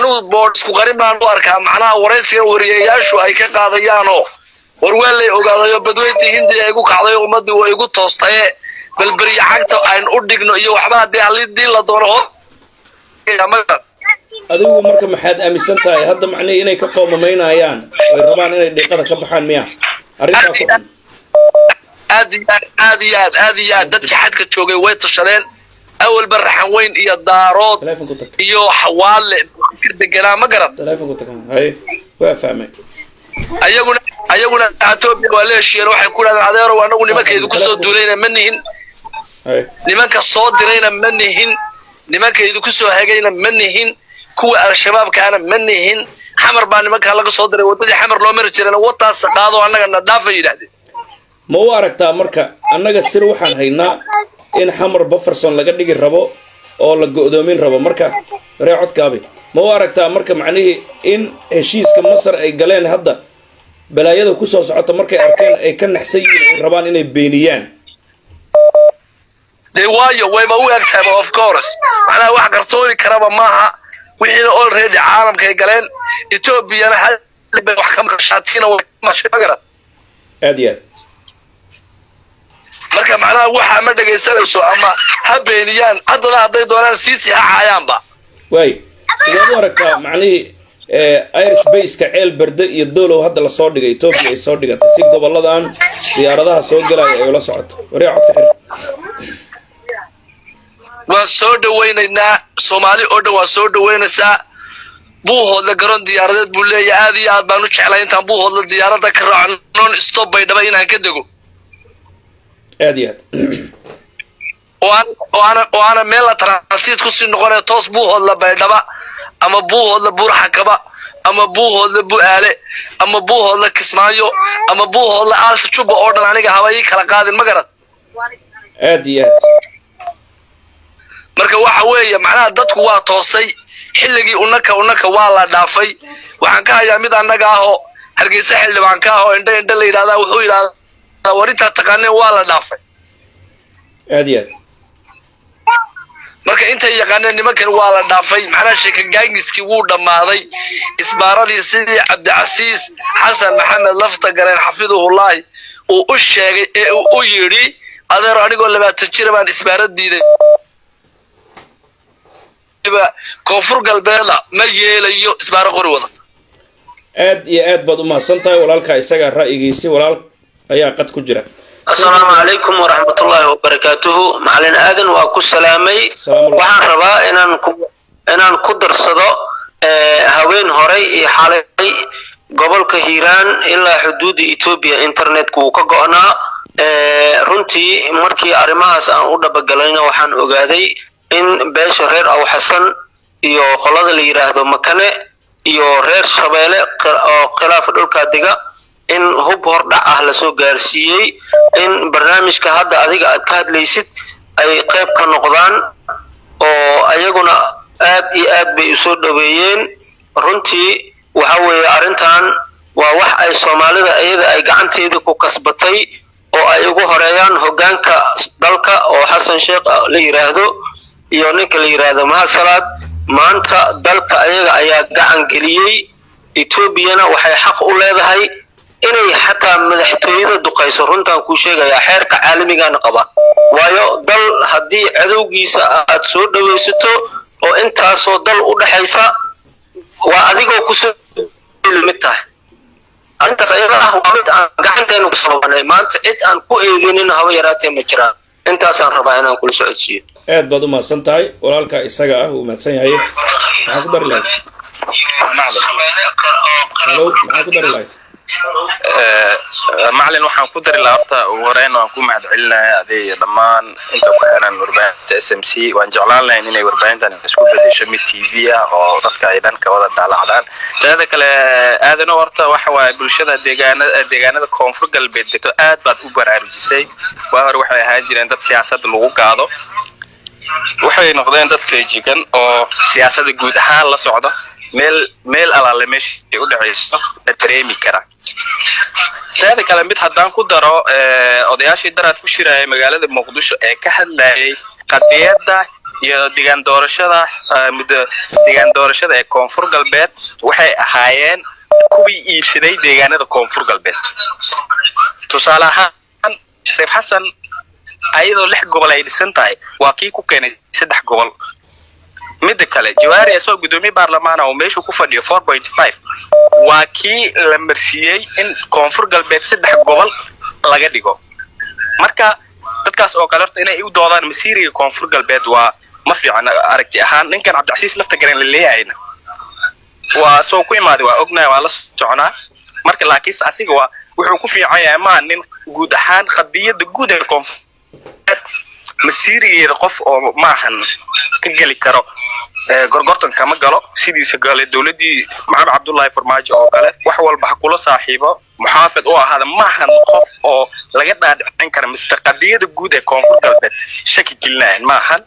anigu boodh isku qarin baan u arkaa macnaha waraysigan wariyayaashu ay ka qaadayaanoo war waa lay ogaadayo badweyntii hindiya igu kacday ummaddii waa igu toostaye balberiya cagta aynu u dhigno iyo waxba haddii halidii la doono ho adigu marka maxaad aaminsan tahay hadda macnihii inay ka qoomamaynayaan oy rabaan inay dhiiqada ka baxaan miya arrintaa ku xun aad iyo aad aad iyo aad aad iyo aad dadkii xadka joogay way tashadeen awalba raxan weyn iyo daarood telefonku tag iyo xawaale ka deganaa ma garan telefonku tag haye waa fahmay ayaguna ayaguna etoobiya waa la heshiiyeen waxay ku dhahdeen adeerow anagu nimankaydu kusoo duulayna ma nihin haye nimanka soo dirayna ma nihin nimankaydu kusoo hagayna ma nihin kuwa al-shabaabkaana ma nihin xamar baa nimankaa laga soo diray waddadii xamar loo mari jirana wataas qaado annaga na dhaafay yidhahdeen ma u aragtaa marka annaga sir waxaan haynaa in xamar bufferson laga dhigi rabo oo la go'doomin rabo marka ree codkaabi ma u aragtaa marka macnihii in heshiiska masar ay galeen hadda balaayada kusoo socota markay arkeen ay ka naxsan yihiin ay rabaan inay beeniyaan dee waayo wayba u eg tahayba of course macnaha wax qarsooni karaba maaha wixiina already caalamkay galeen etoobiyana hal bay wax ka maqashaatiina way ka mashay magarad aad iyo aad marka macnaha waxaa ma dhegaysanayso ama ha beeniyaan haddana hadday doonaan siisi ha caayaanba waay sideed u aragtaa macnihii airsbaceka ceel berde iyo doolow hadda lasoo dhigay etoobiya ay soo dhigatay si goboladan diyaaradaha soo galaya ay ula socoto waree codka xir waan soo dhawaynaynaa soomaali oo dhan waa soo dhawaynaysaa buuhoodla garoon diyaaradeed buu leeyahay aad iyo aad baan u jeclay intaan buuhoodla diyaaradda ka raaco non stop bay dhaba inaan ka dego aad iyo aad oo aan oo aana oo aana meel la transit kusii noqonaya toos buuhoodla baydhaba ama buuhoodla buurxakaba ama buuhoodla bu'aale ama buuhoodla kismaayo ama buuhoodla aalta juba oo dhan aniga haba ii kala qaadin ma garad aad iyo aad marka waxa weeye macnaha dadku waa toosay xilligii unaka unaka waa la dhaafay waxaan ka hayaa mid annaga ah oo hargeysa xildhibaan ka ah oo indha indha la yidhahdaa wuxuu yidhahdaa war intaad taqaaneen waa la dhaafay aad iyo aad marka intay yaqaaneen nimankan waa la dhaafay macnaha sheekagaagiskii wuu dhammaaday isbaaradii sidii cabdicasiis xasan maxamed lafta gareen xafiduhullaahi uu u sheegay ee uu u yidhi adeero anigoo labaatan jira baan isbaarad diiday koonfur galbeedna ma yeelayo isbaaro qori wada aad iyo aad baad u mahadsan tahay walaalkaa isagaa ra'yigiisi walaal ayaa qad ku jira asalaamu calaykum waraxmatullaahi wabarakaatuhu macalin aadan waa ku salaamay Salaamu waxaan rabaa inaan ku inaan ku darsado eh, haween horay iyo xalay gobolka hiiraan ilaa xuduudda etoobiya internetku uu ka go'naa Eh, runtii markii arrimahaas aan u dhabagalayna waxaan ogaaday in beesha reer aw xasan iyo qolada la yidhaahdo makane iyo reer shabeele qi- oo khilaafa dhulkaa dega in hub hordhac ah lasoo gaarsiiyey in barnaamijka hadda adiga aad ka hadlaysid ay qayb ka noqdaan oo ayaguna aad iyo aad bay usoo dhaweeyeen runtii waxa weeye arrintan waa wax ay soomaalida iyada ay gacanteeda ku kasbatay oo ay ugu horeeyaan hoggaanka dalka oo xasan sheekh la yidhaahdo iyo ninka la yidhaahdo mahasalaad maanta dalka ayaga ayaa gacan geliyey etoobiyana waxay xaq u leedahay inay xataa madaxtooyada duqayso runtaan kuu sheegayaa xeerka caalamigaana qaba waayo dal haddii cadowgiisa aad soo dhawaysato oo intaasoo dal u dhexaysa waa adigoo kusoo mid tahay arrintaas ayada ah waa mid aan gacanteenu ku sababanay maanta cid aan ku eedenin haba yaraatee ma jiraan intaasaan rabaa inaan kula socodsiiyo aad baad u mahadsan tahay walaalkaa isaga ah wuu mahadsan yahay maxaa ku dari lahayd halo maxaa ku dari lahayd macalin waxaan ku dari lahaa horta ugu horeyn waan ku mahad celinaya adeeg dhammaan inta ku xiran warbaahinta s m c waan jeclaan lahayn inay warbaahintan isku bedesho mid t v ah oo dadka ay dhan ka wada daalacdaan teeda kale aadano horta waxa waaye bulshada deegaanada deegaanada koonfur galbeed degto aad baad u baraarujisay waa hore waxay ahaan jireen dad siyaasada lagu gaado waxay noqdeen dad feejigan oo siyaasadda guud ahaan la socda meel meel alaale meesha ay u dhexayso la dareemi kara teeda kale mid haddaan ku daro eh, odayaashii daraad ku shiraya magaalada muqdisho ee ka hadlayay qadiyadda iyo degaan doorashada muddo degaan doorashada ee koonfur galbeed waxay ahaayeen kuwii iibsaday deegaanada koonfur galbeed tusaale ahaan shariif xasan ayadoo lix gobol ay dhisan tahay waa kii ku keenay saddex gobol midda kale jawaari isagoo guddoomiye baarlamaana oo meeshuu ku fadhiyo four point five waa kii la marsiiyey in koonfur galbeed saddex gobol laga dhigo marka dadkaas oo kale horta inay u doodaan masiiriga koonfur galbeed waa ma fiican aragti ahaan ninkan cabdicasiis lafta garan la leeyahayna waa soo ku imaaday waa ognahay waa la soconaa marka laakiinse asiga waa wuxuu ku fiican yahay maa nin guud ahaan qadiyada guud ee koonfur masiirigeeda qof oo maahan ka geli karo gorgortan kama galo sidiisa gale dowladdii maxamed cabdullaahi farmaajo oo kale wax walba ha kula saaxiibo muxaafid u ahaada maahan qof oo laga dhaadhicin kara mise qadiyada guud ee koonfur galbeed shaki gelinayan maahan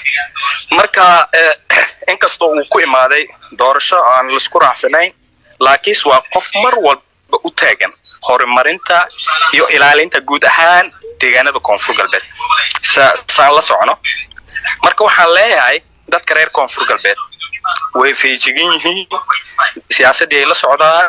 marka inkastoo uu ku imaaday doorasho aan laisku raacsanayn laakiinse waa qof mar walba u taagan horumarinta iyo ilaalinta guud ahaan deegaanada koonfur galbeed saan la socno marka waxaan leeyahay dadka reer koonfur galbeed way feejigan yihiin siyaasaddii ay la socdaan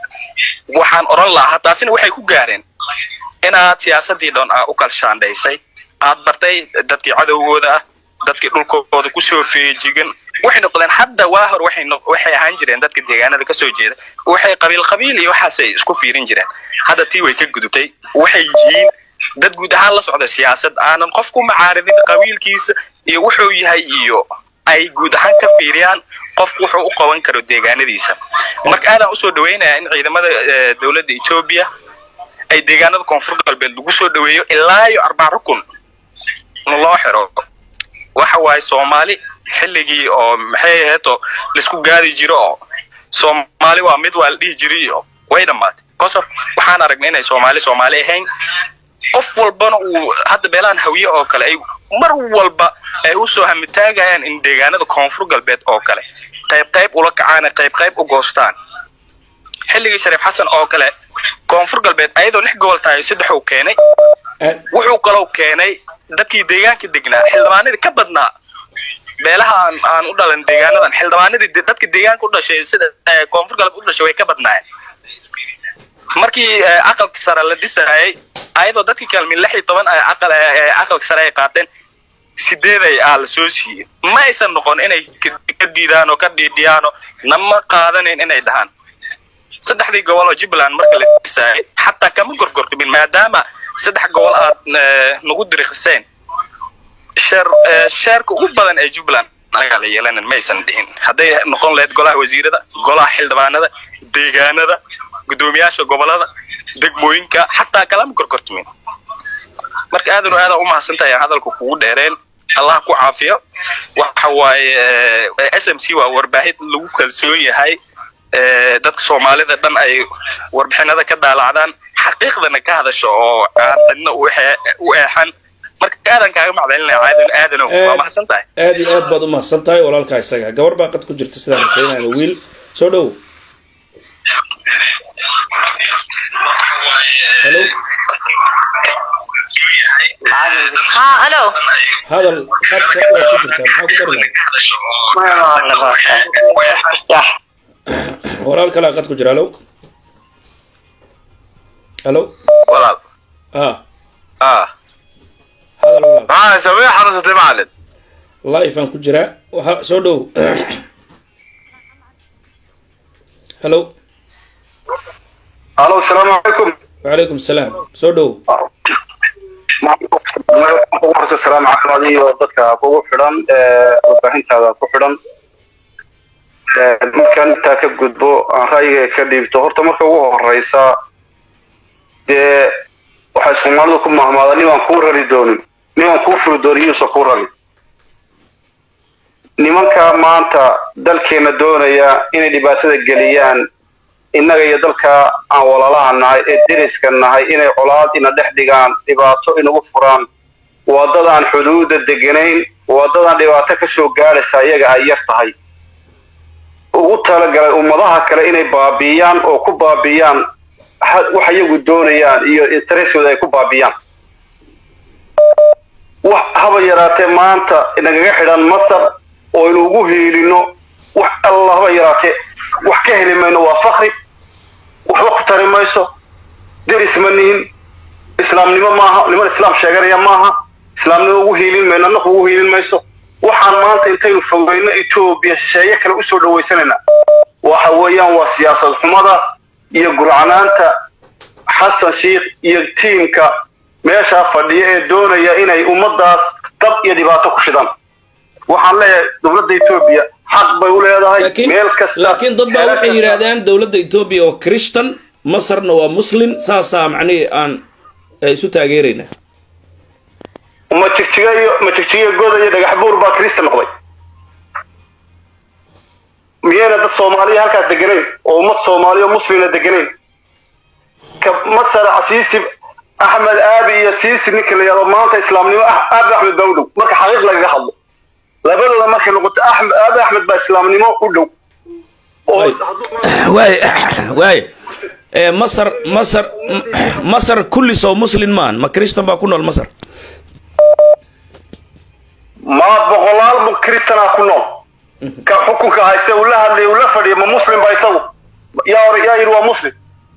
waxaan odhan lahaa taasina waxay ku gaareen inaad siyaasaddii dhan aa u kalshaandhaysay aad bartay dadkii cadowgooda ah dadkii dhulkooda kusoo feejigan waxay noqdeen hadda waa hor waxay waxay ahaan jireen dadka deegaanada kasoo jeeda waxay qabiil qabiil iyo waxaasay isku fiirin jireen hadda tii way ka gudubtay waxay yihiin dad guud ahaan la socda siyaasad aanan qof ku macaaridin qabiilkiisa iyo wuxuu yahay iyo ay guud ahaan ka fiiriyaan qofku wuxuu u qaban karo deegaanadiisa marka aadaan usoo dhawaynayaa in ciidamada dowladda etoobiya ay deegaanada koonfur galbeed lagu soo dhaweeyo ilaa iyo arbac rukun loo xiro waxa waaye soomaali xilligii oo maxay ahayd oo laisku gaadi jiro oo soomaali waa mid waa la dhihi jiray oo way dhammaatay kosof waxaan aragnay inay soomaali soomaali ahayn qof walbana uu hadda beelahan hawiye oo kale ay mar walba ay usoo hamitaagayaan in deegaanada koonfur galbeed oo kale qayb qayb ula kacaan qayb qayb u goostaan xilligii shariif xasan oo kale koonfur galbeed ayadoo lix gobol tahay saddex uu keenay wuxuu kaloo keenay dadkii deegaanka degnaa xildhibaanadii ka badnaa beelaha aan aan u dhalan deegaanadan xildhibaanadii dadka deegaanka u dhashay sida koonfur galbeed u dhashay way ka badnaayeen markii aqalka sare la dhisayay ayadoo dadkii kaalmin lix iyo toban aqal aqalka sare ay qaateen sideeday aa la soo siiyey ma aysan noqon inay ka diidaan oo ka dhiidhiyaan oo nama qaadanayn inay dhahaan saddexdii gobol oo jubbaland marka la dhisayay xataa kama gorgortamin maadaama saddex gobol aad nagu dirikiseen sheer sheerka ugu badan ee jubbaland anagaa la yeelanan ma aysan dhihin hadday noqon lahayd golaha wasiirada golaha xildhibaanada deegaanada guddoomiyaasha gobolada degmooyinka xataa kalama gorgortamin marka aadan oo aada u mahadsantahay hadalka kugu dheereen allah ku caafiyo waxa waaye s m c waa warbaahid lagu kalsoon yahay dadka soomaalida dhan ay warbixinada ka daalacdaan xaqiiqdana ka hadasho oo aan cidna u eexan marka aadan kaaga macdalinaya aadan aadanow waa mahadsan tahay aad iyo aad baad u mahadsan tahay walaalkaa isaga gabar baa qad ku jirta sidaan rajaynayna wiil soo dhow hello ها الو hadal qadka waa ku jirtaa maxaa ku dari lahay walaal kalaa qad ku jira hallo hallo walaal ah ah hadal walaal maxaa samee xanuunsatay macalin live aan ku jiraa waxa soo dhow hallo alo asalaamu calaykum wacalaykum asalaam soo dhow horta salaam caafimaad iyo dadka kugu xidhan warbaahintaada ku xidhan markaan intaa ka gudbo aan ra'yiga ka dhiibto horta marka ugu horeysa dee waxay soomaalidu ku mahmaada nimaan kuu rari doonin nimaan kuu furi doonin yuusan kuu rari nimanka maanta dalkeena doonaya inay dhibaatada geliyaan innaga iyo dalka aan walaalaha nahay ee deriska nahay inay colaad ina dhex dhigaan dhibaato inagu furaan waddadaan xuduudda deganayn waddadaan dhibaato ka soo gaadhaysa iyaga ay yar tahay ugu talagalay ummadaha kale inay baabiiyaan oo ku baabiiyaan wax iyagu doonayaan iyo intereskooda ay ku baabiiyaan wax haba yaraatee maanta nagaga xidhan masar oo aynu ugu hiilino wax alla haba yaraatee wax ka heli mayno waa fakri waxba ku tari mayso deris ma nihin islaamnimo maaha niman islaam sheeganaya maaha islaamnimo ugu hiilin mayno annaku ugu hiilin mayso waxaan maanta intaynu fogeyno etoobiya shisheeye kale usoo dhawaysanayna waxa weeyaan waa siyaasad xumada iyo gurcanaanta xasan sheikh iyo tiimka meeshaa fadhiya ee doonaya inay ummadaas dab iyo dhibaato ku shidaan waxaan leeyahay dowladda etoobiya xaq bay u leedahay laakiin meel kasta laakiin dad baa waxay yidhaahdaan dowladda etoobiya oo christian masarna waa muslim saasaa macnihii aan eh, isu taageeraynaa ma jigjiga iyo ma jigjiga goda iyo dhagax buur baa kirista noqday miyayna dad soomaaliya halkaas deganayn oo ummad soomaaliya oo muslina deganayn ka masar casiisi axmed aabi iyo siisi ninka la yidhahdo maanta islaamnimo ah aabi axmed baa u dhow marka xaqiiq lagaga hadlo labadooda markay noqoto axmed aabi axmed baa islaamnimo u dhow oo Waay. waay waay Eh, masar masar m- masar kullis oo muslim maan ma christian baa ku nool masar ma boqolaal mu kristana ku nool ka xukunka hayste uu la hadlay uu la fadhiya ma muslim ba isagu yaa hore yaa yidhi waa muslim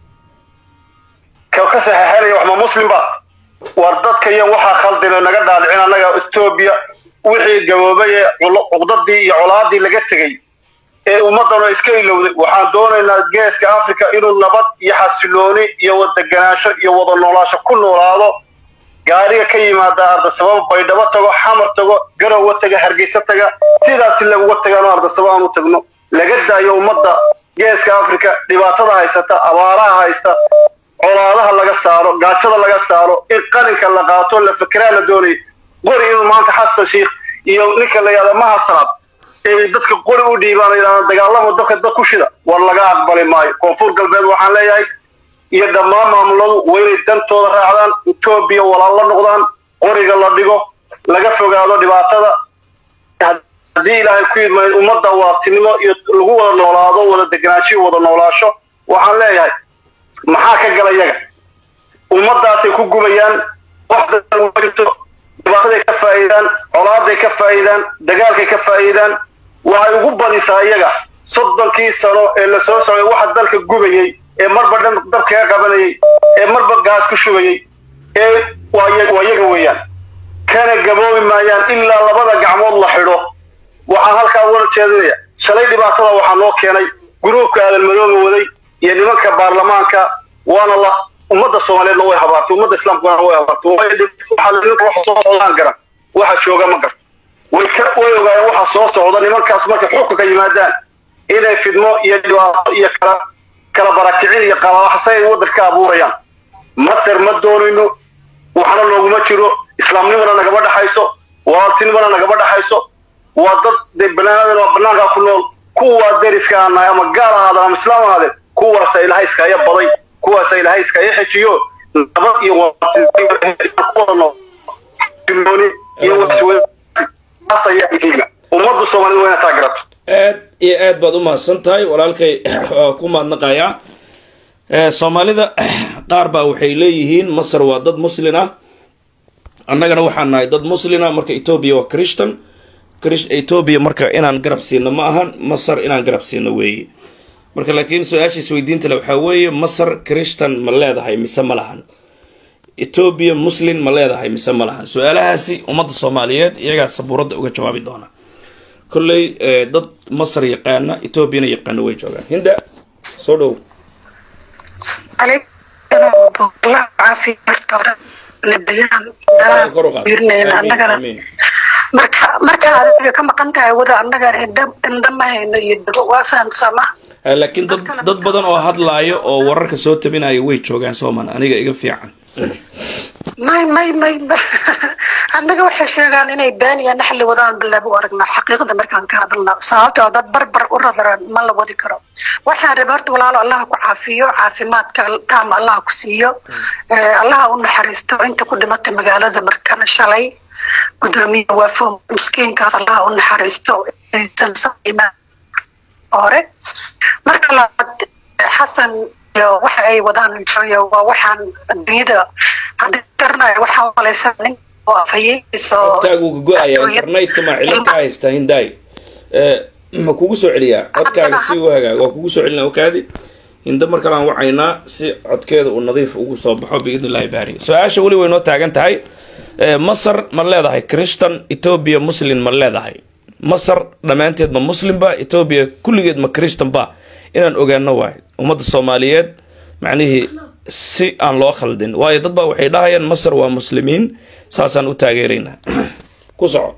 ka ka saxeexanaya wax ma muslim ba war dadka iyo waxaa khaldina naga dhaadhicin annaga etoobiya wixii gaboobay ee culo- cuqdadii iyo colaadii laga tegey ee ummadana iska ilowday waxaan doonaynaa geeska africa inuu nabad iyo xasilooni iyo wadaganaansho iyo wada noolaasho ku noolaado gaariga ka yimaada ardasababa baydhabo tago xamar tago garowa taga hargeysa taga sidaasi laguga tagaano ardasaba aan u tagno laga daayo ummadda geeska africa dhibaatada haysata abaaraha haysta colaadaha laga saaro gaajada laga saaro in qalinka la qaato la fekeraa la doonay qori inuu maanta xasan sheikh iyo ninka la yihahda mahasanaad ay dadka qori u dhiibaan yidhahda dagaalamo dadka dad ku shida war laga aqbali maayo koonfur galbeed waxaan leeyahay iyo dhammaan maamuladu waa inay dantooda raacdaan etoobiya walaal la noqdaan qoriga la dhigo laga fogaado dhibaatada haddii ilaahay ku yidmay ummadda waartinimo iyo lagu wada noolaado wada deganaanshiyo wada noolaasho waxaan leeyahay maxaa ka gala yaga ummadaasay ku gubayaan wax dadan ma jirto dhibaataday ka faa'iidaan colaaday ka faa'iidaan dagaalkay ka faa'iidaan waxay ugu badisaa iyaga soddonkii sano ee la soo socday waxa dalka gubayey ee marba dhan dab kaga qabanayay ee marba gaas ku shubayey ee waa ya- waa iyaga weeyaan kana gaboobi maayaan ilaa labada gacmood la xidho waxaan halkaa wala jeedinaya shalay dhibaatada waxaa noo keenay gruubka aadanmadooga waday iyo nimanka baarlamaanka waana la ummadda soomaaliyeedna way habaartay ummadda islaamkuna way habaartay waayo dhib- waxaa la- ninka waxa soo socdaan garan waxa jooga ma garan way ka way ogaayeen waxa soo socda nimankaas markay xukunka yimaadaan inay fidmo iyo dhibaato iyo kala kala barakicin iyo qalalaxsay ay waddanka ka abuurayaan masar ma doonayno waxna looguma jiro islaamnimana nagama dhaxayso walaaltinimana nagama dhaxayso waa dad dee banaanadan waa banaankaa ku nool kuwaa deriska aan nahay ama gaal ahaadeen ama islaam ahaadeen kuwaasa ilahay iskaya baday kuwaasa ilahay iskaya xejiyo nabad iyo walaaltinimo tilmooni iyo waswadaas ayaa muhiima ummaddu soomaalida waa inay taa garato aad iyo aad baad u mahadsan tahay walaalkay waa ku mahadnaqayaa Eh, soomaalida qaar baa waxay leeyihiin masar waa dad muslin ah annagana waxaan nahay dad muslina marka etoobiya waa christian Chris- etoobiya marka inaan garab siino ma ahan masar inaan garab siino weeye marka laakiin su-aasha isweydiinta le waxaa weeye masar christian ma leedahay mise ma lahan etoobiya muslin ma leedahay mise ma lahan su-aalahaasi ummadda soomaaliyeed iyagaa sabuuradda uga jawaabi doona kolley eh, dad masar yaqaana etoobiyana yaqaana way joogaan hinda soo dhow Allah caafiya horta hore nabigaan dalaal kor u qaad fiirinayna Amiin, annagana amiin. marka marka adiga ka maqan tahay wada annaga indha indha ma hayno iyo dago waa fahamsama Eh, laakiin dad dad badan oo hadlaayo oo wararka soo tabinaya way joogaan sooman aniga iga fiican may may may annaga waxay sheegaan inay been iyo naxli wadaan bilaabo u aragnaa xaqiiqda markaan ka hadalna sababtoo dad barbar u radaran ma la wadi karo waxaan rabay horta walaalo allah ku caafiyo caafimaadka taam allah ku siiyo Eh, allah u naxariisto inta ku dhimatay magaalada markana shalay gudoomiye waafo miskiinkaas allah u naxariisto aysan imaan hore marka labaad xasan iyo waxa ay wadaan iyo waa waxaan adduunyada haddii garanayo waxaan malaysaa nin oo afhayeenkiisa oo codkaagu go-aya internetka maa cilad ka haysta hindaay Eh, ma kugu soo celiyaa codkaaga si u hagaag waa kugu soo celinaa okaadi hinda mar kale aan wacaynaa si codkeeda uu nadiif ugu soo baxo biidni illahi baari su-aasha weli way noo taagan tahay Eh, masar ma leedahay christian ethiopia muslim ma leedahay masar dhammaanteed ma muslimba ethiopia kulligeed ma christian ba inaan ogaano waay ummadda soomaaliyeed macnihii si aan loo khaldin waayo dad baa waxay dhahayaan masar waa muslimiin saasaan u taageeraynaa ku soco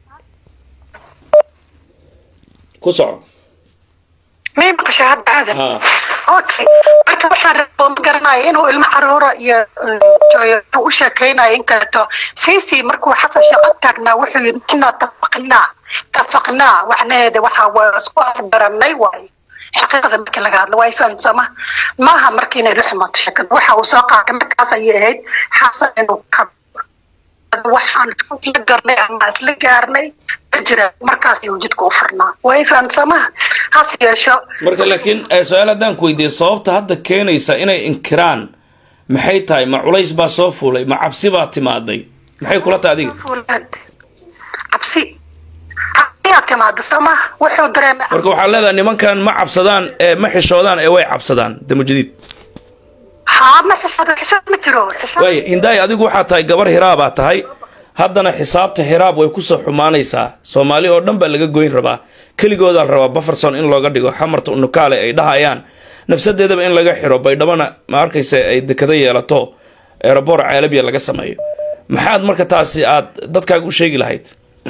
ku soco may maqashay hadda aadan ha okay marka waxaan rabaa ma garanayo inuu ilmo caruura iyo uh, u sheekaynayo in kaleeto sisi markuu xasan shaqo taagnaa wuxuu yidhi inaa tafaqnaa tafaqnaa waxnaheeda waxaa waa isku afbaranay waayo xaqiiqada marka laga hadlo waa fahamsama maaha marka inay la xumaato sheekada waxa uu soo qaatay markaas ayay ahayd xasan inuu ka waxaan isla garnay ama isla gaarnay ma jira markaas ayuu jidka u furnaa way fahamsamaha hase yeesho marka laakiin eh, su-aal haddaan ku weydiiyo sababta hadda keenaysa inay inkiraan maxay tahay ma culays baa soo fuulay ma cabsi baa timaaday maxay kula tahay adiga fuulaad cabsi cabsiyaa timaada sooma wuxuu dareemay marka waxaa leedahay nimankan ma cabsadaan ee ma xishoodaan ee way cabsadaan damujadiid haa ma xishado xishood ma jiro xishood waaya hindaay adigu waxaa tahay gabar hiraabaa tahay haddana xisaabta hiraab way kusoo xumaanaysaa soomaali oo dhan baa laga goyn rabaa keligoodaa rabaa bufferson in looga dhigo xamarta unukaale ay dhahayaan nafsadeedaba in laga xiro baydhabana ma arkaysa ay dekado yeelato eeraboor caalabiya laga sameeyo maxaad marka taasi aad dadkaaga u sheegi lahayd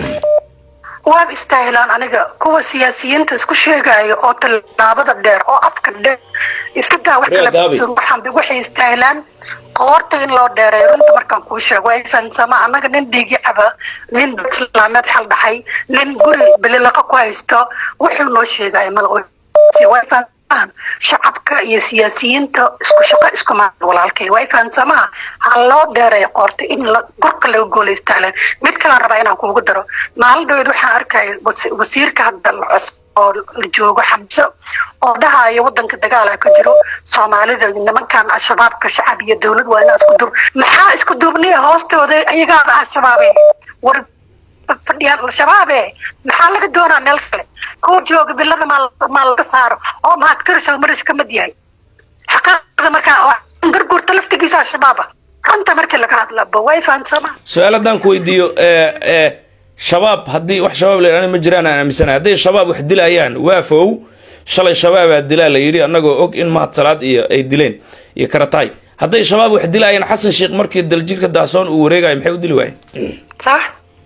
waaba istaahilaan aniga kuwa siyaasiyiinta isku sheegayo oo tallaabada dheer oo afka dheer iska daa wax kale Reer Daabi. waxaan waxay istaahilaan qoorta in loo dheereeyo runta markaan kuu sheego way fahamsama anaga nin dhiigi caba nin islaameed xal dhaxay nin guri bililaqa ku haysto wuxuu noo sheegaya mada way fahamsamaan shacabka iyo siyaasiyiinta isku shaqo isku maan walaalkay way fahamsamaa ha loo dheereeyo qoorta in la gurka laga gooleystaalan mid kalaan rabaa inaan kuugu daro maalin dhaweed waxaan arkaya wasi- wasiirka hadda la cusub oo la joogo xamso oo dhahayo wadanka dagaala ka jiro soomaalida nimankan al-shabaabka shacab iyo dowlad waa inaa isku duub maxaa isku duubniya hoostooda iyagaaba al-shabaabe war fadhiyaan al-shabaabe maxaa laga doonaa meel kale kuwa jooga bilada maa maa laga saaro oo mahad karisho marish ka mid yahay xaqaaqda markaa oo garguurta laftigiisa al-shabaaba runta markii laga hadlaba way fahamsamaa su-aal haddaan ku weydiiyo ee ee shabaab haddii wax shabaab la yidhahdo ma jiraan aan aaminsanahay hadday shabaab wax dilayaan waafow shalay shabaabaa dilaa la yidhi annagoo og in mahad salaad iyo ay dileen iyo karataay hadday shabaab wax dilayaan xasan sheekh markii daljirka daasoon uu wareegayo maxay u dili waayeen sax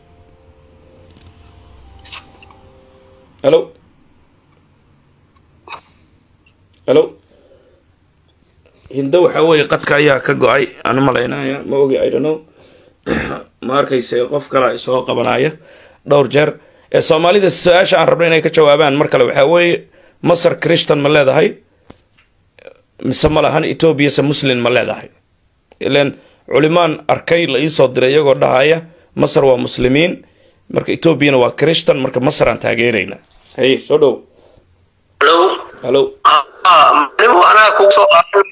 halo halo hindo waxaa weeye qadka ayaa ka go-ay aan malaynaya ma ogi i don't know ma arkayse qof kalaa isoo qabanaya dhowr jeer ee soomaalida su-aasha aan rabna inay ka jawaabaan mar kale waxaa weeye masar christian ma leedahay mise ma lahan etoobiya se muslim ma leedahay ilan culimaan arkay la iisoo diray iyagoo dhahaya masar waa muslimiin marka etoobiyana waa christian marka masar aan taageerayna haye soo dhow Hello? halo Ah, macalimu anaa kugu soo qaadan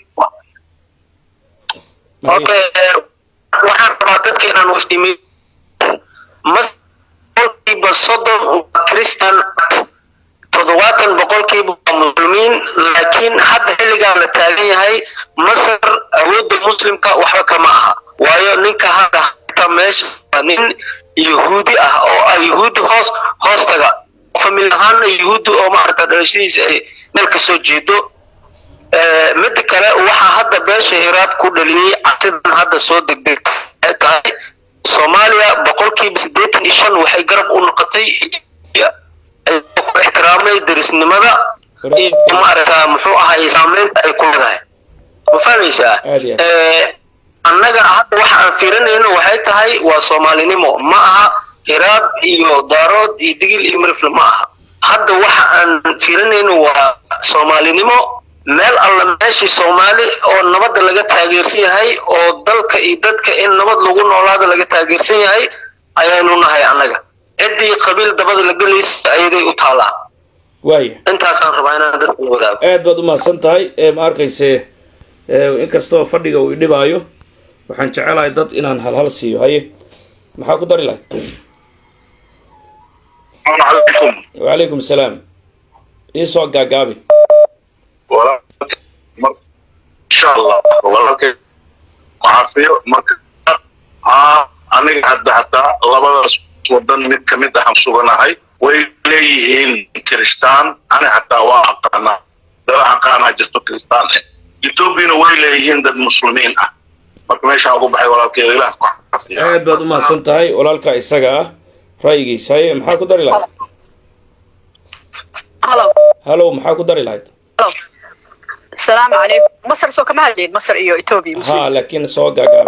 okay eh, waxaan rabaa dadka inaan wafdimiyo mas boqolkiiba soddon waa christian toddobaatan boqolkiiba waa muslimiin laakiin hadda xilligaa la taagan yahay masar awoodda muslimka waxba kama aha waayo ninka hadda hasta meesha waa nin yahuudi ah oo ah yahuudi hoos hoostaga famil ahaana yahuudi oo maaragta dhalashadiisa ay meel ka soo jeedo Eh, mida kale waxaa hadda beesha hiraab ku dhaliyey cabsidan hadda soo degdegta ay tahay soomaaliya boqolkiiba siddeetan iyo shan waxay garab u noqotay Ethiopia. ay ku ixtiraamay derisnimada iyo maaragta muxuu ahay saameynta ay ku leedahay ma fahmaysaa Aad iyo aad. Eh, annaga hadda waxa aan fiirinayno waxay tahay waa soomaalinimo ma aha hiraab iyo daarood iyo digil iyo mirifle ma aha hadda waxa aan fiirinayno waa soomaalinimo meel alla meeshii soomaali oo nabadda laga taageersan yahay oo dalka iyo dadka in nabad lagu noolaada laga taageersan yahay ayaanu nahay annaga ciddii qabiil dabada la gelaysa ayaday u taalaa waaya intaasaan rabaa inaan dadka la wadaago aad baad u mahadsan tahay ee ma arkayse ee, inkastoo fadhiga uu idhibaayo waxaan jecelahay dad inaan halhal siiyo haye maxaa ku dari lahayd calaykum wacalaykum asalaam iisoo gaagaabi walaalkay mar- insha allah walaalkay caafiyo marka aa aniga hadda hataa labadaas wadan mid ka mid ahan suganahay way leeyihiin kiristaan ani hataa waa aqaanaa dad aqaanaa jirto kiristaan eh ethoobiana way leeyihiin dad muslimiin ah marka meeshaan ugu baxay walaalkay ilaah ku caafiya aad baad u mahadsan tahay walaalkaa isaga ah ra'yigiisa haye maxaa ku dari lahayd halo halow maxaa ku dari lahayd halo asalaamu calaykum masar soo kama hadlayn masar iyo etoobiya muslim ha laakiin soo gaagaabi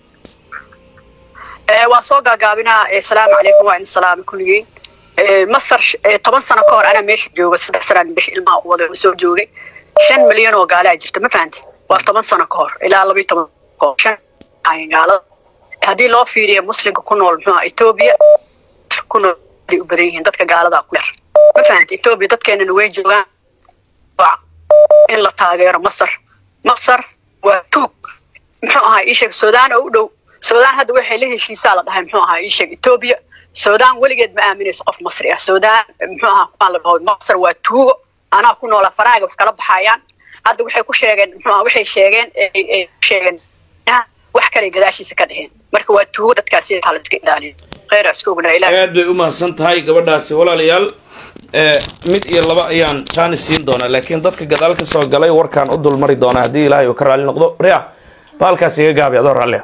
Eh, waan soo gaagaabinaa eh, salaamu calaykum waa idin salaamay kulligiin Eh, masar sh- eh, toban sano ka hor anaa meesha jooga saddex sanaan meesha ilmaha u wada soo joogay shan milyan oo gaalaa jirta ma fahanti waa toban sano ka hor ilaa labiyo toban ka hor shan ahayn gaalada haddii loo fiiriyo muslimka ku nool muxuu ahaa etoobiya ku nool ay u badan yihiin dadka gaaladaa ku yar ma fahanti etoobiya dadkeenana way joogaan waa in la taageero masar masar waa tuug muxuu ahaa ii sheeg suudaan oo u dhow suudaan hadda waxay la heshiisaa la dhahay muxuu ahaa ii sheeg etoobiya suudaan weligeed ma aaminayso qof masri ah suudaan muxuu ahaa kumaan la dhaho masar waa tuugo anaa ku noola faraaga wax kala baxayaan hadda waxay ku sheegeen muxuu ahaa waxay sheegeen ay ay ku sheegeen ah, wax kale gadaashiisa ka dheheen marka waa tuugo dadkaasi taa la iska ilaaliyo kheyra isku ognaa ilaah aad bay u mahadsan tahay gabadhaasi walaalayaal ee mid iyo laba ayaan jaanis siin doonaa laakiin dadka gadaal ka soo galay warkaan u dulmari doonaa haddii ilaahay uu ka raalli noqdo ria baalkaas iga gaabi adoo raallia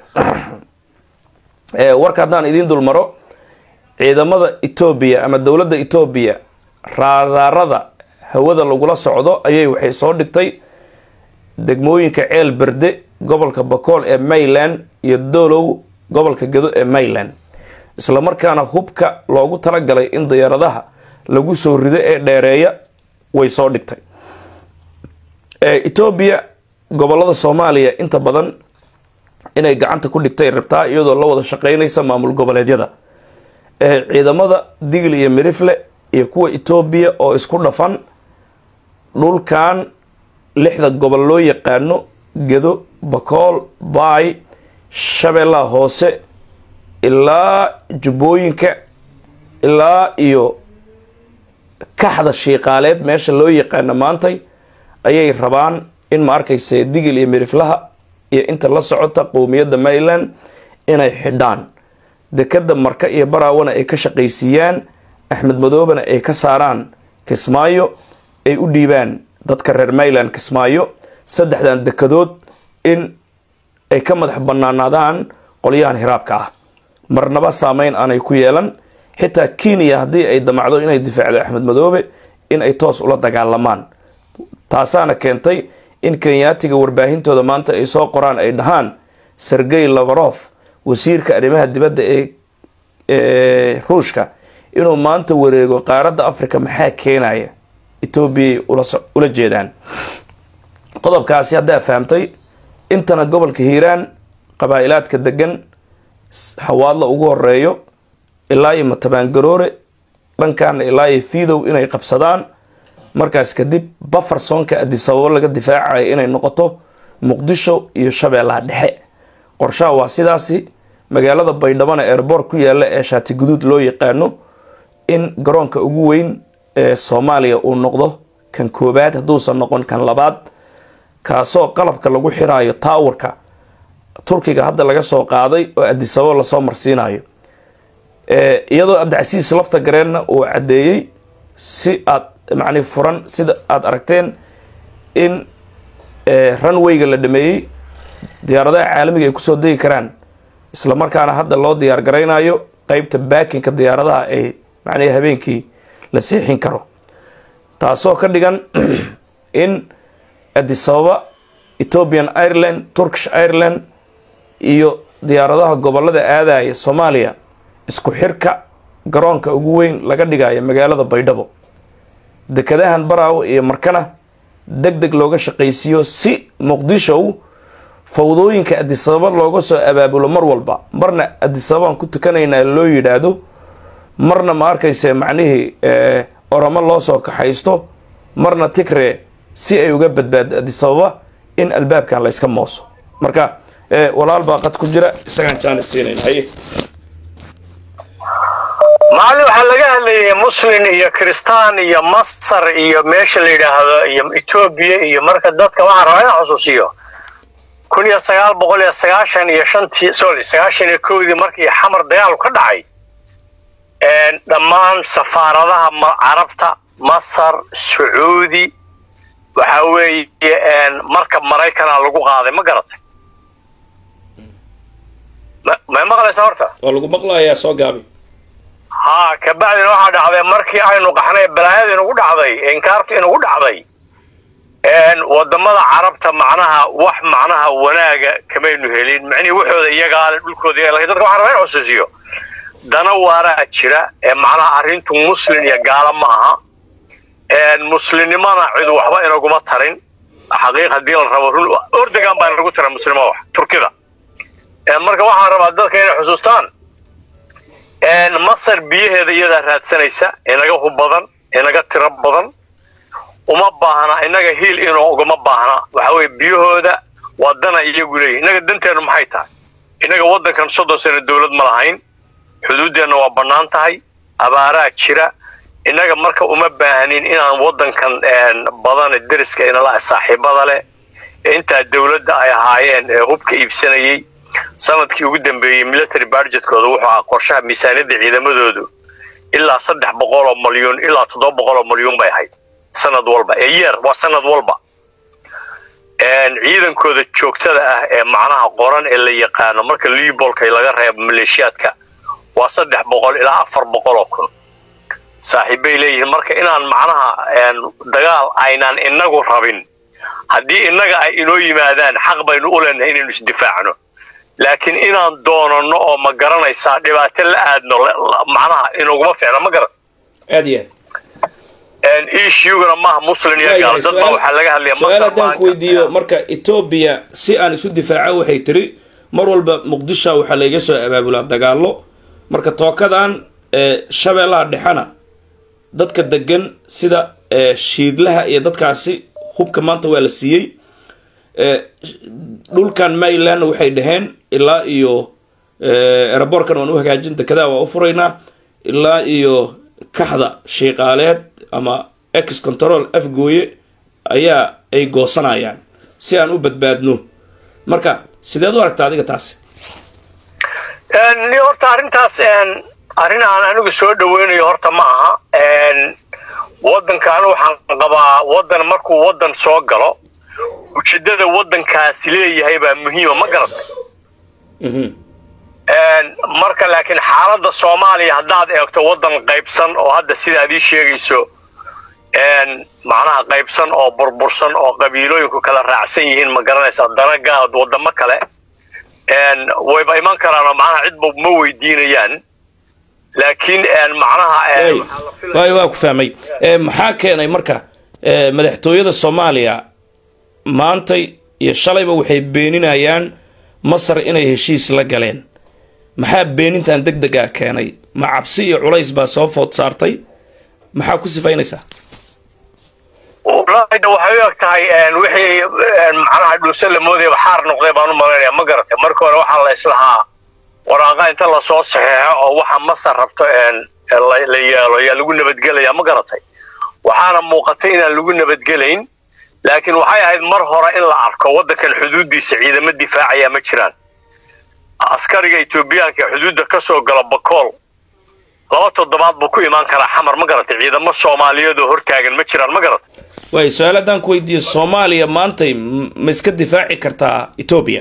ee warka haddaan idiin dulmaro ciidamada etoobiya ama dowladda etoobiya raadaarada hawada lagula socdo ayay waxay soo dhigtay degmooyinka ceel berde gobolka bakool ee mayland iyo doolow gobolka gedo ee mayland isla markaana hubka loogu talagalay in diyaaradaha lagu soo rido ee dheereeya way soo dhigtay ee etoobiya gobolada soomaaliya inta badan inay gacanta ku dhigtay rabtaa iyadoo la wada shaqeynaysa maamul goboleedyada ee ciidamada digl iyo mirifle iyo kuwa etoobiya oo isku dhafan dhulkan lixda gobol loo yaqaano gedo bakool baay shabeellaha hoose ilaa jubbooyinka ilaa iyo kaxda shiiqaaleed meesha loo yaqaano maantay ayay rabaan in ma arkayse digil iyo miriflaha iyo inta la socota qowmiyadda mayland inay xidhaan dekada marka iyo baraawana ay ka shaqaysiiyaan axmed madoobena ay ka saaraan kismaayo ay u dhiibaan dadka reer mayland kismaayo saddexdan dekadood in ay ka madax banaanaadaan qolyahan hiraabka ah marnaba saameyn aanay ku yeelan xitaa kenya haddii ay damacdo inay difaacdo axmed madoobe in ay toos ula dagaalamaan taasaana keentay in kenyaatiga warbaahintooda maanta ay soo qoraan ay dhahaan sergey labarof wasiirka arrimaha dibadda ee ruushka inuu maanta wareego qaaradda africa maxaa keenaya etoobiyay ula jeedaan qodobkaasi haddaa fahamtay intana gobolka hiiraan qabaa-ilaadka degan hawaadla ugu horeeyo ilaa iyo matabaangaroore dhankaana ilaa iyo fiidow inay qabsadaan markaas kadib bafarsonka adisababo laga difaacayo inay noqoto muqdisho iyo shabeellaha dhexe qorshaha waa sidaasi magaalada baydhabana eerboor ku yaala ee shaati guduud loo yaqaano in garoonka ugu weyn ee soomaaliya uu noqdo kan koobaad hadduusan noqon kan labaad kaasoo qalabka lagu xiraayo taawarka turkiga hadda laga soo qaaday oo adisababo lasoo marsiinayo iyadoo cabdicasiis lafta gareenna uu caddeeyey si aad macni furan sida aada aragteen in runwayga la dhameeyey diyaaradaha caalamiga ay kusoo degi karaan isla markaana hadda loo diyaar garaynayo qeybta baakinka diyaaradaha ay macnihi habeenkii la seexin karo taasoo ka dhigan in adisababa ethiopian ireland turkish ireland iyo diyaaradaha gobolada aadaya soomaaliya isku xirka garoonka ugu weyn laga dhigayo magaalada baydhabo dekadahan baraawo iyo markana deg deg looga shaqaysiiyo si muqdishow fawdooyinka adisababa looga soo abaabulo mar walba marna adisababaan ku tukanaynaa loo yidhaahdo marna ma arkayse macnihii oramo loo soo kaxaysto marna tigre si ay uga badbaado adisababa in albaabkan la yska mooso marka walaal baa qad ku jira isagaan jaanis siinayn haye maalin waxaa laga hadlayay muslin iyo kristaan iyo masar iyo meesha la yidhaahdo iyo etoobiya iyo marka dadka waxaan rabaa inaan xusuusiyo kun iyo sagaal boqol iyo sagaashan iyo shantii sorry sagaashan iyo kowdii markii xamar dagaalu ka dhacay dhammaan safaaradaha carabta masar sacuudi waxa weeye marka maraykana lagu qaaday ma garatay may maqlaysaa horta waa lagu maqlayaa soo gaabi haa kabacdina waxaa dhacday markii aynu qaxnay balaayada inugu dhacday inkaartu inugu dhacday wadamada carabta macnaha wax macnaha wanaaga kamaynu helin macnihii waxooda iyagaale dhulkooda iyaga lakin dadka waxaan rabaa in xusuusiyo dana waaraa jira ee macnaha arrintu muslin iyo gaalo ma aha muslimnimana cid waxba inaguma tarin xaqiiq haddii la rabo run ordogan baa inagu tira muslima wax turkida marka waxaan rabaa dadka inay xusuustaan masar biyaheeda iyadaa raadsanaysa inaga hub badan inaga tiro badan uma baahna inaga hiil inuu ugama baahna waxa weye biyahooda waa dana iyagu leeyihin inaga danteenu maxay tahay inaga waddankan soddon sano dowlad ma lahayn xuduuddeenna waa bannaan tahay abaaraa jira innaga marka uma baahnin inaan waddankan badan deriska inala saaxiibada leh ee intaa dowladda ay ahaayeen ee hubka iibsanayey sanadkii ugu dambeeyey military budgetkooda wuxuu ahaa qorshaha miisaaniyadda ciidamadoodu ilaa saddex boqol oo malyuun ilaa toddoba boqol oo malyuun bay ahayd sanad walba ee yeer waa sanad walba ciidankooda joogtada ah ee macnaha qoran ee la yaqaano marka libolka laga reebo maleeshiyaadka waa saddex boqol ilaa afar boqol oo kun saaxiibbay leeyihiin marka inaan macnaha dagaal aynaan inagu rabin haddii innaga ay inoo yimaadaan xaq baynu u leenahay inaynu isdifaacno laakiin inaan doonano oo ma garanaysaa dhibaato la aadno macnaha inaguma ficna ma garan aad iyo aad ishugana maaha muslin iyo gaal dad baa waxaa laga hadlaya su-aal haddaan ku weydiiyo marka etoobiya si aan isu difaaca waxay tiri mar walba muqdisho waxaa layga soo abaabulaa dagaallo marka tookadan shabeellaha dhexena dadka degan sida shiidlaha iyo dadkaasi hubka maanta waa la siiyey dhulkan maryland waxay dhaheen ilaa iyo eraboorkan waan u hagaajin dekedaa waa u furaynaa ilaa iyo kaxda shiiqaaleed ama ex control afgooye ayaa ay goosanayaan si aan u badbaadno marka sideed u aragta adiga taasi ni horta arrintaas arrin aan anigu soo dhaweynayo horta ma aha waddankaanu waxaan qabaa waddan markuu waddan soo galo ujeeddada waddankaasi leeyahay baa muhiima ma garatay marka laakiin xaaladda soomaaliya haddaad eegto waddan qaybsan oo hadda sidaad ii sheegayso macnaha qaybsan oo burbursan oo qabiilooyinku kala raacsan yihiin ma garanaysaa dana gaad waddamo kale wayba iman karaan oo macnaha cidba ma weydiinayaan laakiin macnaha waay waa ku fahmay maxaa keenay marka madaxtooyada soomaaliya maantay iyo shalayba waxay beeninayaan masar inay heshiis la galeen maxaa beenintan deg degaa keenay ma cabsi iyo culays baa soo food saartay maxaa ku sifaynaysaa walaahida waxay u eg tahay wixii macnaha dhuusan la moodayaba xaar noqday baan u malaynaya ma garatay marka hore waxaa la islahaa waraaqa inta lasoo saxeexo oo waxa masar rabto la yeelo yaa lagu nabadgelaya ma garatay waxaana muuqatay inaan lagu nabadgelayn laakiin waxay ahayd mar hore in la arko waddankan xuduuddiisa ciidamo difaacaya ma jiraan askariga etoobiyaanka ee xuduudda ka soo gala bakool laba toddobaad buu ku imaan karaa xamar ma garatay ciidamo soomaaliyeed oo hortaagan ma jiraan ma garatay waay su-aal haddaan ku weydiiyo soomaaliya maantay ma iska difaaci kartaa etoobiya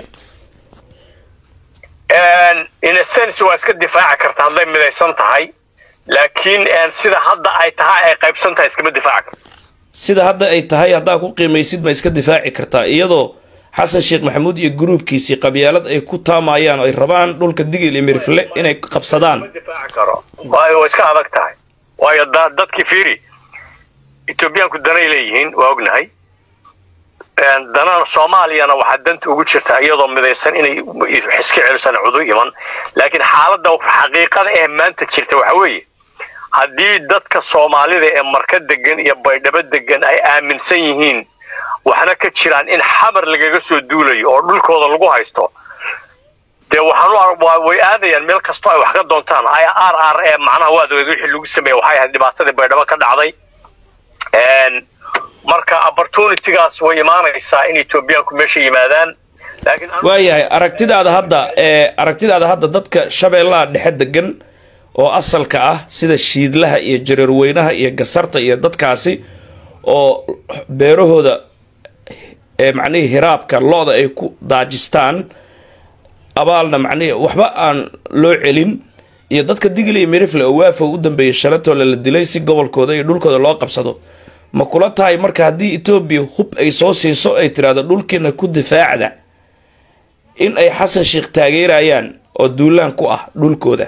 in a sense waa iska difaaci karta hadday midaysan tahay laakiin sida hadda ay tahay ay qaybsan tahay iskama difaaci karto sida hadda ay tahay haddaa ku qiimaysid ma iska difaaci kartaa iyadoo xasan sheekh maxamuud iyo gruubkiisii qabyaalad ay ku taamayaan oo ay rabaan dhulka digil iyo mirifle inay qabsadaan difaaci karo waayo way iska adag tahay waayo dadkii fiiri etoobiyaanku danay leeyihiin waa ognahay danana soomaaliyana waxaa danta ugu jirta iyadoo midaysan inay iska celisan cudu iman laakiin xaaladda xaqiiqada ee maanta jirta waxa weeye haddii dadka soomaalida ee marka degan iyo baydhabo degan ay aaminsan yihiin waxna ka jiraan in xamar lagaga soo duulayo oo dhulkooda lagu haysto dee waxaan u ar- waa- way aadayaan meel kastoo ay wax ka doontaan ay r r e macnaha waad ogeed wixii lagu sameeyey waxay ahayd dhibaatadii baydhabo ka dhacday Een, marka opportunitygaas way imaanaysaa in etoobiyaanku meesha yimaadaan laakiin anu- waayahay aragtidaada hadda ee aragtidaada hadda dadka shabeellaha dhexe degan oo asalka ah sida shiidlaha iyo jareerweynaha iyo gasarta iyo dadkaasi oo beerahooda ee macnihii hiraabka lo-da ay ku daajistaan abaalna macnihii waxba aan loo celin iyo dadka digil iyo mirifle oo waafow u dambeeyay shalatoola la dilay si gobolkooda iyo dhulkooda loo qabsado ma kula tahay marka haddii etoobiya hub ay soo siiso ay tidhaahdo dhulkiina ku difaacda in ay xasan sheikh taageerayaan oo duulaan ku ah dhulkooda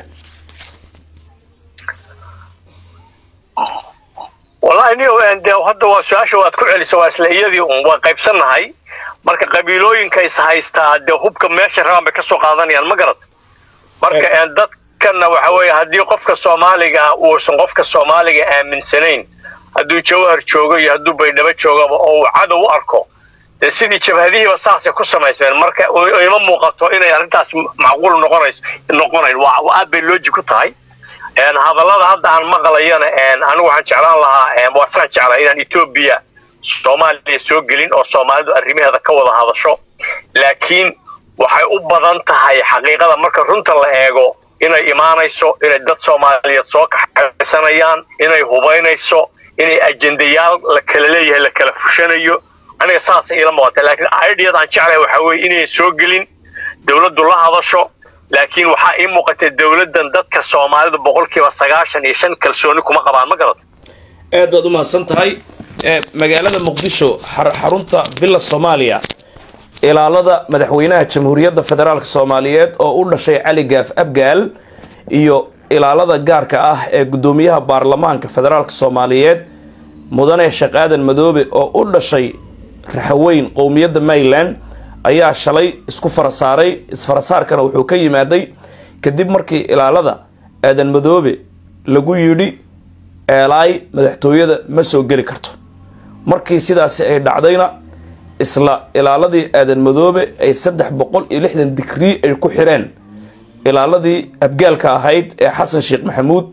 wallahi niyo een, dee hadda waa su-aasha waad ku celisa waa isla iyadii un waa qaybsannahay marka qabiilooyinka is haystaa dee hubka meesha rabaan bay kasoo qaadanayaan ma garad marka een, dadkana waxa weeye haddii qofka soomaaliga ah uusan qofka soomaaliga aaminsanayn hadduu jawhar joogo iyo hadduu baydhabo joogaba oo uu cadow u arko dee sidii jabhadihiiba saasay ku samaysmeen marka u- ima muuqato inay arrintaas macquul noqonayso noqonayn waa waa aad bay looji ku tahay een, hadallada hadda aan maqlayana een, anigu waxaan jeclaan lahaa een, waa saan jeclaa inaan etoobiya soomaaliya soo gelin oo soomaalidu arrimaheeda ka wada hadasho laakiin waxay u badan tahay xaqiiqada marka runta la eego inay imaanayso inay dad soomaaliyeed soo kaxaysanayaan inay hubaynayso inay ajendayaal la kala leeyahay la kala fushanayo aniga saasay ila muuqata laakiin ideada aan jeclahay waxaa weeye inayn soo gelin dowladdu la hadasho laakiin waxaa ii muuqatay dowladdan dadka soomaalida boqolkiiba sagaashan iyo shan kalsooni kuma qabaan ma garad aad baad u mahadsan tahay ee magaalada muqdisho xar- xarunta villa soomaaliya ilaalada madaxweynaha jamhuuriyadda federaalk soomaaliyeed oo u dhashay cali gaaf abgaal iyo ilaalada gaarka ah ee guddoomiyaha baarlamaanka federaalk soomaaliyeed mudane sheekh aadan madoobe oo u dhashay raxaweyn qowmiyadda maryland ayaa shalay isku farasaaray isfarasaarkana wuxuu ka yimaaday kadib markii ilaalada aadan madoobe lagu yidhi eelaay madaxtooyada ma soo geli karto markii sidaasi ay dhacdayna isla ilaaladii aadan madoobe ay saddex boqol iyo lixdan digrii ay ku xireen ilaaladii abgaalka ahayd ee xasan sheekh maxamuud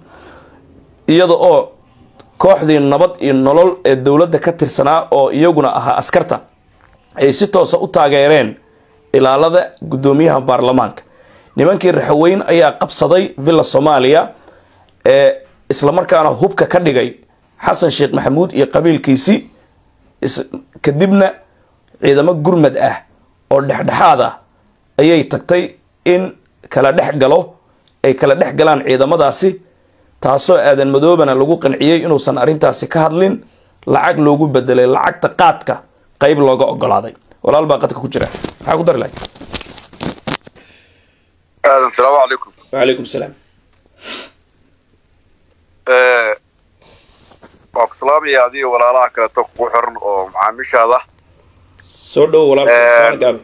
iyada oo kooxdii nabad iyo nolol ee dowladda ka tirsanaa oo iyaguna ahaa askarta ay si toosa u taageereen ilaalada guddoomiyaha baarlamaanka nimankii raxaweyn ayaa qabsaday villa soomaaliya ee islamarkaana hubka ka dhigay xasan sheekh maxamuud iyo qabiilkiisii is- kadibna ciidamo gurmad ah oo dhexdhexaad ah ayay tagtay in kala dhex galo ay kala dhex galaan ciidamadaasi taasoo aadan madoobana lagu qanciyey inuusan arrintaasi ka hadlin lacag loogu bedelay lacagta qaadka qayb looga ogolaaday walaal baa qadka ku jira maxaa ku dari lahay aadan salaamu calaykum wacalaykum salaam waa ku salaamaya adiga walaalaha kaleeto kugu xiran oo macaamiishaada soo dhowo walaalka Eh, saan gaabi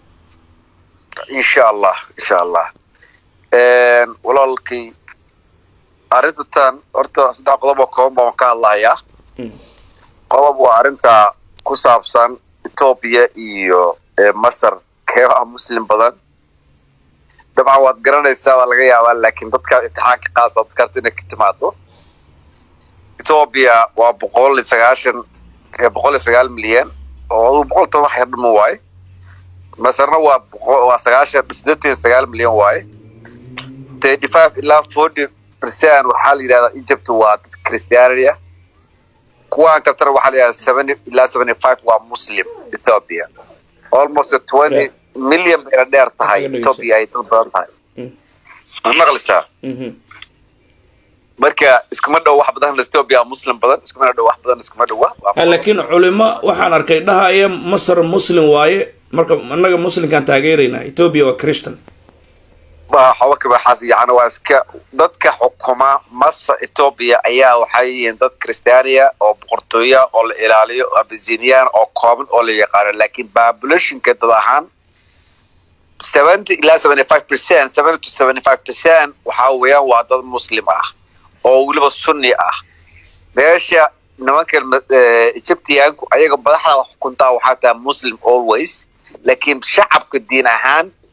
insha allah insha allah walaalkay arrintan horta saddex qodob oo kooban baan ka hadlahayaa Mm. qodob waa arrinta ku saabsan etoobiya iyo eh, masar keebaha muslim badan dabcan waad garanaysaa waa laga yaabaa laakiin dadkaad imtixaanka qaasa dad karto inay ka timaado etoobiya waa boqol iyo sagaashan eh, boqol iyo sagaal milyan oo aduu boqol toban wax yar dhimo waaye masarna waa boqo- waa sagaashan sideetan iyo sagaal milyan waaye thirty five ilaa forty percent waxaa la yidhahdaa egypt waa dad christianity ah kuwaan kaltana waxaa la yidhahdaa seventy ilaa seventy five waa muslim ethiopia almost twenty Yeah. million bayna dheer tahay Waxay ethiopia ay dad badan tahay Mm. ma maqlaysaa Mhm. marka iskuma dhow wax badan ethiopia muslim badan iskuma dhow wax badan iskuma dhowa Waa Ah, laakiin culimo waxaan arkay dhahaya masar muslim waaye marka annaga muslimkaan taageeraynaa etoobiya waa christian waa xawa kabaxaas yacni waa iska dadka xukuma masa ethiopia ayaa waxay yihiin dad christiania oo boqortooya oo la ilaaliyo oo abisinian oo kooban oo la yaqaano laakiin populationka dad ahaan seventy ilaa seventy five percent seventy to seventy five percent waxaa weeyaan waa dad muslim ah oo weliba sunni ah meesha nimanka eh, egyptianku ayaga madaxda wax xukuntaa waxaa tahay muslim always laakiin shacabka diin ahaan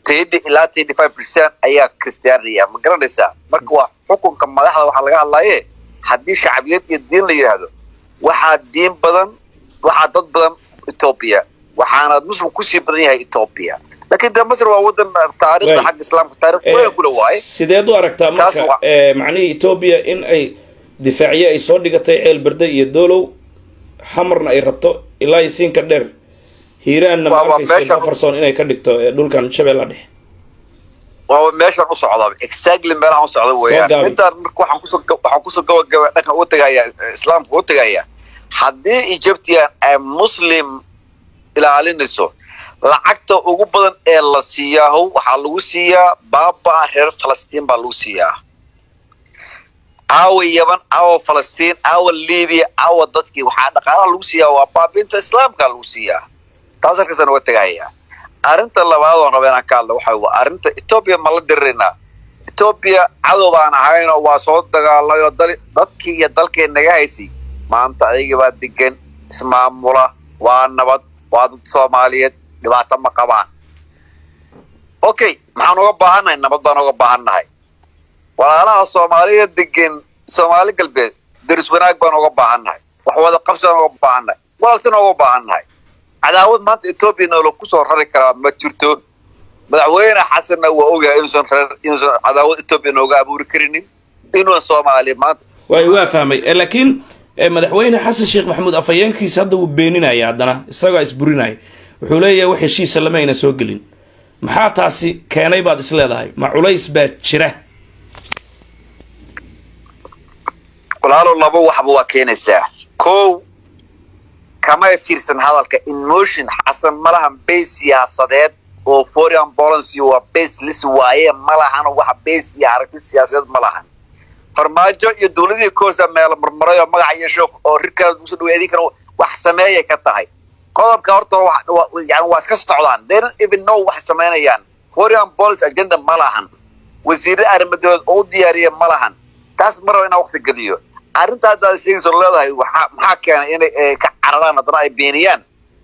tedi ilaa tedi five percent ayaa christianity ah ma garanaysaa marka waa xukunka madaxda waxaa laga hadlaaye haddii shacbiyad iyo diin la yidhaahdo waxaa diin badan waxaa dad badan ethiopia waxaana muslim kusii badan yahay ethiopia laakiin dee masr waa wadan taariikhda Waay. xagga islaamka taarikh weyn kula waaye sideed u aragtaa marka waa- ee, macnihii etoobiya in ay difaacyo ay soo dhigatay ceel berde iyo doolow xamarna ay rabto ilaa iyo siinka dheer hiiraanna Waa- waa maarkaysa meesha- bafarson inay ka dhigto ee, dhulkan shabeella dhexe waa meeshaan u socda exactly meelahaan u socda weeyaan gaabi. midaan marka waxaan kusoo ga- waxaan kusoo gabagaba dhanka u tegaya islaamka u tegaya haddii egyptian ay muslim ilaalinayso lacagta ugu badan ee la siiyaaho waxaa lagu siiyaa baaba reer falastiin baa lagu siiyaa aawa yaman aawa falastiin aawa libiya aawa dadkii waxaa dhaqaalaha lagu siiyaa waa baabinta islaamka lagu siiyaa taas halkaasaan uga tegaya arrinta labaad oon raba inaan ka hadla waxa waa arrinta etoobiya ma la diriraynaa etoobiya cadow baan ahaynoo waa soo dagaalayoo dal dadkii iyo dalkii naga haysay maanta ayagii baa degan ismaamula waa nabad waa dad soomaaliyeed dhibaato ma qabaan okay maxaan uga baahannahay nabad baan uga baahannahay walaalaha soomaaliya degan soomaali galbeed deris wanaag baan uga baahannahay wax wada qabsi baan uga baahannahay walaaltina uga baahannahay cadaawad maanta etoobiya noola kusoo rari karaa ma jirto madaxweyne xasanna waa ogyahay inuusan reer inuusan cadaawad etoobiya nooga abuuri karinin inuusan soomaaliya maanta waay waa fahmay Eh, laakiin eh, madaxweyne xasan sheekh maxamuud afhayeenkiisa hadda wuu beeninaya haddana isagaa isburinaya wuxuu leeyahay wax heshiisa lama ayna soo gelin maxaa taasi keenay baad is leedahay ma culays baa jira walaalo laba waxba waa keenaysaa kow kamay fiirsan hadalka emotion xasan malahan base siyaasadeed oo foreign policy waa base lis waaye malahan wax base iyo aragti siyaasadeed malahan farmaajo iyo dowladihii koosa meelo marmaray oo magac yeesho oo rirkaada ugu dhaweey idinkana wax sameeyay ka tahay qodobka horta wa- wa- yani waa iska socdaan they don't even know wax samaynayaan foreign policy agenda ma lahan wasiirre arrimadood oo u diyaariya ma lahan taas ma raba inaan waqti geliyo arrinta haddaad sheegayso leedahay waxaa maxaa keenay inay eh, ka cararaan haddana ay beeniyaan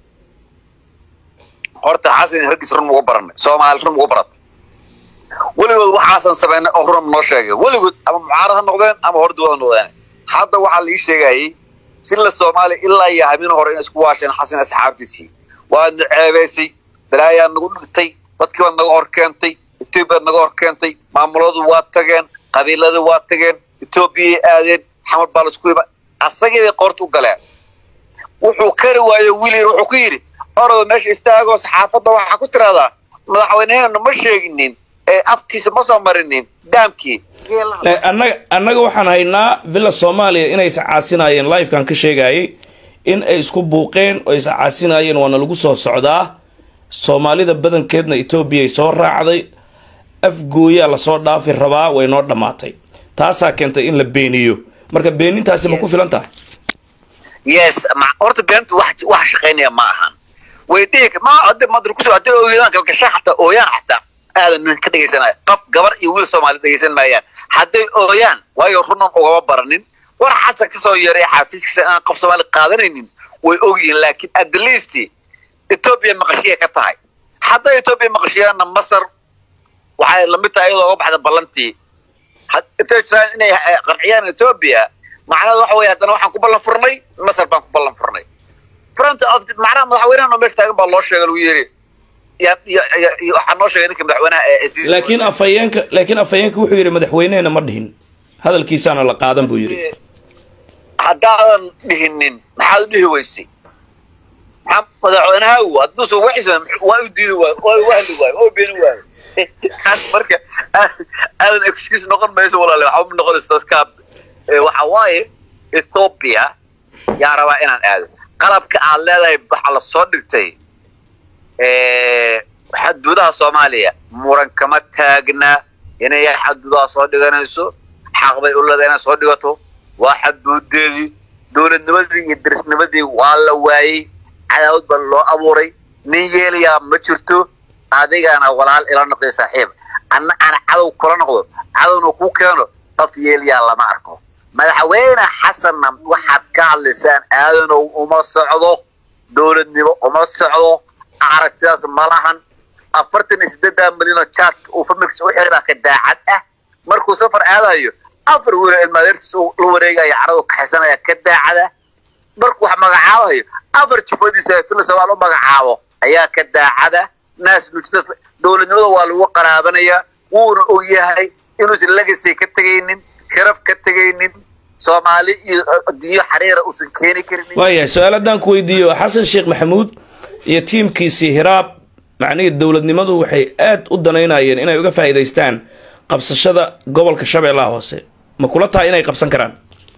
horta xasan raggiis run ugu baranay soomaali run ugu baratay weligood waxaasan samaynay oo run noo sheegay weligood ama mucaarad ha noqdeen ama hordawada noqdeen hadda waxaa lii sheegayay sila soomaaliya ilaa iyo habeen hore inay isku waasheen xasan asxaabtiisii waadna ceebaysay balaayaad nagu dhigtay dadkii baad naga hor keentay etoobiyaad naga hor keentay maamuladu waa tageen qabiiladu waa tageen etoobiyay aadeen xamar baa laisku iba asagii bay qoorta u galeen wuxuu kari waayo wiil yar wuxuu ku yidhi orada meesha istaagoo saxaafadda waxaa ku tiraahdaa madaxweynehena ma sheeginin ee afkiisa ma soo marinin daamkii Eh, annaga annaga waxaan haynaa villa soomaaliya inay iscaasinaayeen livekan ka sheegayay in ay isku buuqeen oo iscaasinaayeen waana lagu soo socdaa soomaalida badankeedna etoobiya ay soo raacday afgooyaa lasoo dhaafi rabaa way noo dhammaatay taasaa keentay in la beeniyo marka beenintaasi ma ku filan tahay yes ma- horta beentu wax wax shaqaynaya ma ahan way dhihi ma hadda madar kusoo hadday ooyaan kalgasha xataa ooyaan xataa aadan nin ka dhegaysanaya qof gabar iyo wiil soomaali dhegaysan maayaan hadday ooyaan waayo runan ugama baranin war xasan kasoo yeeray xaafiiskiisa inaan qof soomaali qaadanaynin way ogyihiin laakiin at the least etoobiya maqashiya ka tahay hadday etoobiya maqashiyaanna masar waxay lamid tahay iyadoo uga baxda ballantii had- intay jiraan inay eh, qanciyaan etoobiya macnaheedu waxa weeye haddana waxaan ku ballan furnay masar baan ku ballan furnay front of the- macnaha madaxweynaha oo meesha taagan baa loo sheegay lagu yidhi ya ya ya- ya- waxaa noo sheegay ninka madaxweynaha ee- ee sii- laakiin afhayeenka laakiin afhayeenka wuxuu yidhi madaxweynehena ma dhihin hadalkiisaana la qaadan buu yidhi haddaadan dhihinin maxaad u dhihi weysay maxaa madaxweynahaagu hadduusan waxiisa waa u diidi waayo waa u wahli waayo waa u beeni waayo Kaas marka aa- aadan excuse noqon mayso walaale waxba ma noqonayso taas kaa Ee, waxa waaye ethiopia yaa rabaa inaan aado qalabka aad leedahay waxaa la soo dhigtay ee, xaduudaha soomaaliya muran kama taagna inay xaduudaha soo dhiganayso xaq bay u leedahay inay soo dhigato waa xaduudeedii dowladnimadii iyo derisnimadii waa la waayey cadaawad baa loo abuuray nin yeelayaa ma jirto adigana walaal ila noqday saaxiib anna aan cadow kula noqdo cadowna ku keeno qof yeelayaa lama arko madaxweyne xasanna waxaad ka hadlaysaan aadanow uma socdo dowladnimo uma socdo aragtidaas ma lahan afartan iyo sideedan milyan oo jaadka uu familkiisa u xiray baa ka daacad ah markuu safar aadayo afar wiil oo ilmaadeertiisa uu la wareegaya caradu kaxaysanaya ka daacad ah markuu wax magacaabayo afar jufadiisa ee fila soomaal u magacaabo ayaa ka daacada naas nujidas dowladnimada waa lagu qaraabanayaa wuuna og yahay inuusan legacy ka tegaynin sharaf ka tegaynin soomaali iyo adduunyo xariira uusan keeni karinin waayahay su-aal haddaan ku weydiiyo xasan sheekh maxamuud iyo tiimkiisii hiraab macnihii dowladnimadu waxay aad u danaynayeen inay uga faa'iidaystaan qabsashada gobolka shabeellaha hoose ma kula tahay inay qabsan karaan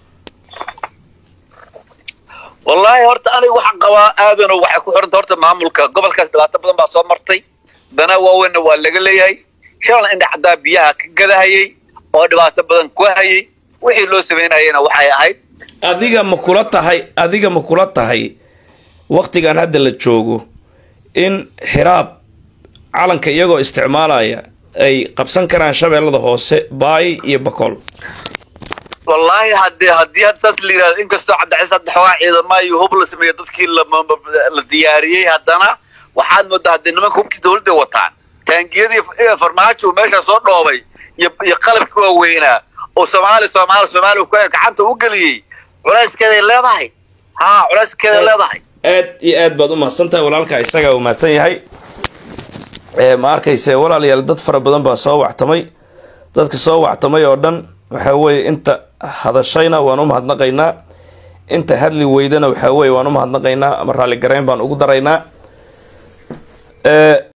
wallaahi horta aniga waxaan qabaa aadano waxay ku xiranta horta maamulka gobolkaas dhibaato badan baa soo martay dana waaweynna waa laga leeyahay shalan indha caddaa biyaha ka gadahayay oo dhibaato badan ku hayay wixii loo samaynayana waxay ahayd adiga ma kula tahay adiga ma kula tahay waktigan hadda la joogo in hiraab calanka iyagoo isticmaalaya ay qabsan karaan shabeellada hoose baay iyo bakool wallaahi haddii haddii hadda saas la yidhahdo inkastoo cabdicaiis hadda xoogaa ciidama iyo hub la sameeyo dadkii la la diyaariyey haddana waxaad moodaa haddii nimanka hubkii dawladda wataan taangiyadii farmaajo uu meesha soo dhoobay iyo iyo qalabkii waaweynaa oo soomaali soomaali soomaali ku gacanta u geliyey culayskeeday leedahay ha culayskeeday leedahay aad iyo aad baad u mahadsan tahay walaalka isagaa uu mahadsan yahay ee ma arkayse walaalayaal dad fara badan baa soo wactamay dadka soo wactamay oo dhan waxaa weeye inta hadashayna waan u mahadnaqaynaa inta hadli weydana waxaa weeye waan u mahadnaqaynaa ama raalli garayn baan ugu daraynaa